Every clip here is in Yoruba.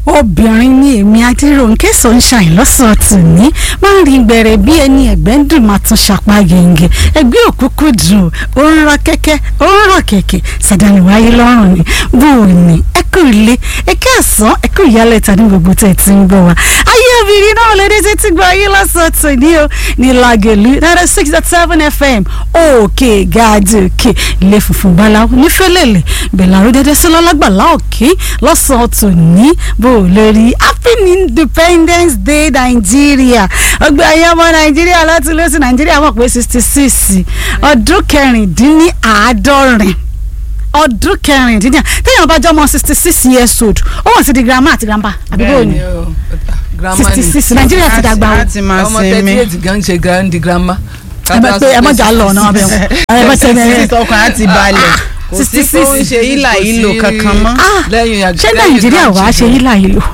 obìnrin ni èmi adéròǹkè sunshine lọ́sàn-án tòní máa ń rin gbẹ̀rẹ̀ bí ẹni ẹ̀gbẹ́ ń dùn máa tún ṣàpá gèǹgè ẹgbẹ́ òkúkú dùn ó ń rọ kẹ́kẹ́ ó ń rọ kẹ̀kẹ́ sàdáni wáyé lọ́rùn ni bó o ní ẹ kú ilé ẹ kí àsán ẹ kú ìyálẹ̀ta ní gbogbo tẹ̀ tí ń bọ̀ wá ayé obìnrin náà lédè títí gba ayé lọ́sàn-án tòní o ní lagelu náírà six dot seven fm òkè gàdí òkè ilé funfun báláwo nífẹ̀lẹ́lẹ̀ bẹ̀làrú dédé sí lọ́lágbàlá òkè lọ́sàn-án tòní bó o lórí happy independence day nàìjíríà ọgbẹ́ ayé ọmọ nàìjíríà láti lọ́sí nàìjíríà mọ̀ pé sixty six ọdún kẹrìndínláàádọ́rin ọdún kẹrìndínláà téèyàn bá jọ ọmọ sixty six years old ó wọ́n ti di grandma àti grandpa àbí bó ni sixty six nàìjíríà ti dàgbà o ti máa ọmọ sinmi. thirty eight gan ṣe grandi grandma. ẹ bẹ pé ẹ mọ̀ jà lọ ọ̀nà ọbẹ̀ wọn ẹ bẹ tẹ ẹ sísọ kan á ti balẹ̀ kò sí pé ó ń ṣe ìlà ìlò kankan mọ́. lẹ́yìn àgbẹ̀ ṣé nàìjíríà wàá ṣe yí láàyè lò.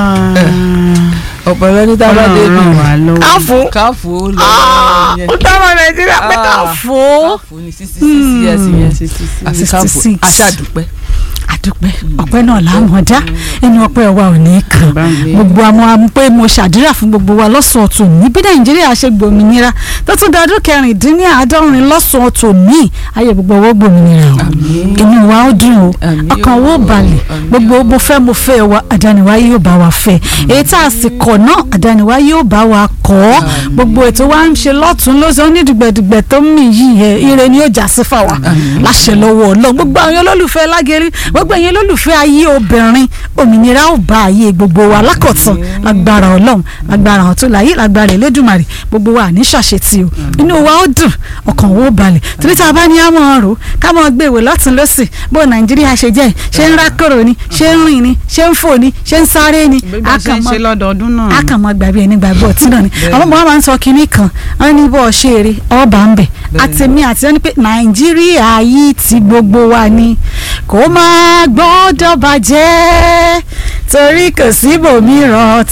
ọ̀pọ̀lọpọ̀ ní tábà dé bí Ọlọ́run wà ló. káfó káfó lọ ó dáwọn nàìjíríà pé káfó. káfó ní sixty six years yẹn àti káfó 66. aṣáàdúpẹ́. àdúpẹ́ ọpẹ́ náà lámọdá ẹni ọpẹ́ wa ò ní kàn Bá mi. gbogbo àmọ́ àmọ́ pé mo ṣàdúrà fún gbogbo wa lọ́sàn-án tòní bí nàìjíríà ṣe gbòmìnira tó tún da ọdún kẹrìndínláàádọ́rin lọ́sàn-án tòní ayé gbogbo owó gbòmìnira o inú wa ó dùn o Àmín ọkàn o. wo balẹ̀ Àmín gbogbo mo fẹ́ mo fẹ́ wa àdániwá yóò bá wa fẹ́ èyí tá a sì kọ̀ náà àdániwá yóò bá wa kọ́ gbogbo ètò wa ń ṣe lọ́tún lọ́sàn ó ní dùgbẹ̀dùgbẹ̀ tó ń mì yìí ẹ ire ni yóò já sí fáwa láṣẹ lọ́wọ́ ọlọ́run gbogbo àwọn olólùfẹ́ lágẹ̀rí gbogbo ẹ̀yin olólùfẹ́ ayé obìnrin òmìnira ò bá ayé gbogbo wa lákọ̀tàn lágbára ọlọ́run lágbára àwọn tó láyé lágbára Elédùmarè gbogbo wa ní ṣàṣetì o inú wa ó dùn ọkàn wo balẹ̀ torí tá a bá ní àmọ́ ọ̀rọ̀ ká mọ́ gbé ìwé lọ́tún lọ́sì bó nàìjíríà ṣe jẹ́ ṣé ń rákòrò ni ṣé ń rìn ni ṣé ń fò ni ṣé ń sáré ni bí bá ṣe ń ṣe lọ́dọọdún náà. a kàn mọ gbàgbé ẹni gbàgbé ọtí náà ni àwọn ọmọ wa máa ń sọ kinní kan wọn ní bó ṣe eré ọba ń bẹ àtẹmí àti ẹni pé nàìjíríà yìí ti gbogbo wa ni kó máa gbọ́dọ̀ bàjẹ́ torí kò síbòmíràn